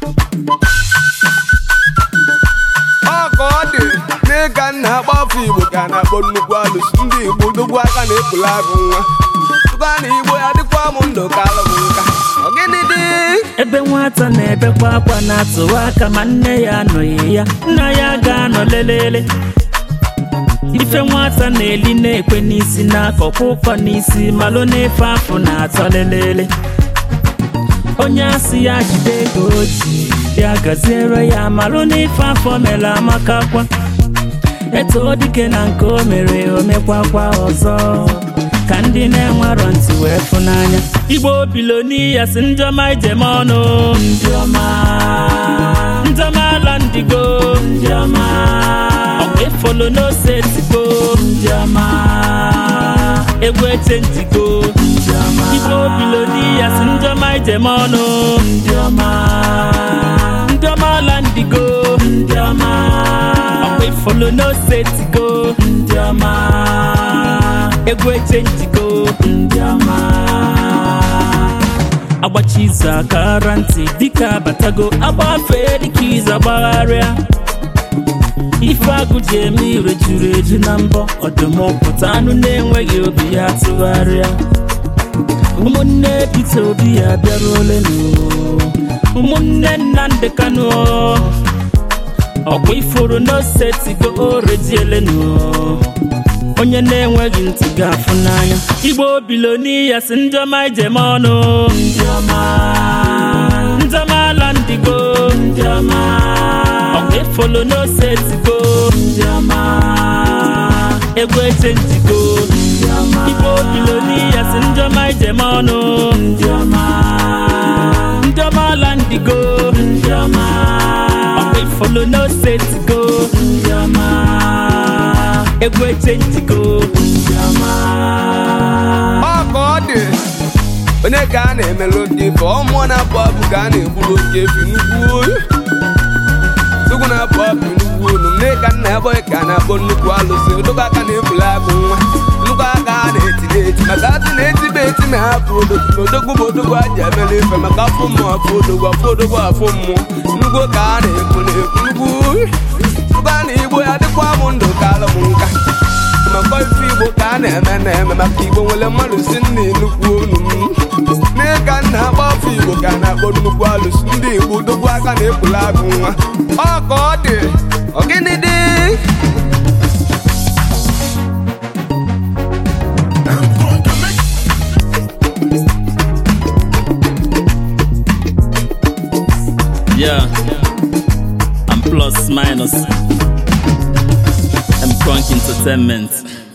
ọ ka ọ dị n'ịga nna agba afọ igbo ka a na-akpọ nnukwu alụsị ndị igbo dogbu aka na-ekpula agụ nwa tụka na igbo ya dịkwa m ndụ ka alụ m nka ọ gịnị dị ebe nwata na-ebekwa akwa na-atụwa aka ma nne ya anọghị ya nna ya ga-anọ lelele ife nwata na-eli na-ekwe n'isi na-akọkwa ụkọ n'isi malụ na-efe afọ na-atọ lelele onye asị ya jide ego o ji ya gaziere ya malụ n'ife afọ mere amakakwa eto dike na nke o mere omekwakwa ọzọ ka ndị na-enwerọ ntị wee fụnanya igbo biloniya si njọma ijem ọnụ ndị ọma ndị ọma ala ndigo ndị ọma ọkwa efolo n'ose tigo ndị ọma egwu eche ntigo ndị ọma igbo biloniya si njọma ijem ọnụ ndị ọma ndị ọma ala ndigo ndị ọma ọkwa ifolo n'ose tigo ndị ọma egwu eche ntigo ndị ọma agbachi izu akara ntị dịka abatago agbafee dịka izu agbagharịa ife agụ ji eme ire juru eju na mbọ ọdụmọpụta anụ na-enweghị obi ya tụgharịa ụmụnne Peter Obi ya bịaruolenụ ụmụnne Nnamdi Kanu ọkwa ifuru n'osetigo orejielenu onye na-enweghị ntị ga-afụ n'anya igbo biloniya si ndịọma ijem ọnụ ndịọma ndịọma ala ndigo ndịọma ọkwa efolo n'osetigo ndịọma egwu eche njigo ndịọma igbo biloniya si ndịọma ijem ọnụ ndịọma ndịọma ala ndigo ndịọma ọkwa ifolo n'osetigo ndịọma egwu eche njigo ndị ọma ọ ka ọ dị onye ka a na-emelụ ndị ife ọmụọ na-apụ apụ ka a na-egburu oke efi nnukwu oyi tugwu na-apụ apụ nnukwu olu nne ka nna ya bọghị ka a na-akpọ nnukwu alụsị odogwu aka na-ebulu agụ nwa nnukwu aka a na-eti na-eti maka atụ na-etibe eti na-apụ odogwu na odogwu bụ odogwu a ji emelu ife maka afọ mmụọ afọ odogwu afọ odogwu afọ mmụọ nnukwu ka a na-ekwu na-ekwu nnukwu oyi tụka na igbo ya dịkwa m ndụ ka alụ m nka maka ife igbo ka a na-eme na-eme maka igbo nwere mmadụ si nna nnukwu onu m n'ịka nna agba afọ igbo ka a na-akpọ nnukwu alụsị ndị igbo dogbu aka na-ekpula agụ nwa ọ ka ọ dị ọ gịnị dị Yeah, I'm plus minus. I'm crunk entertainment.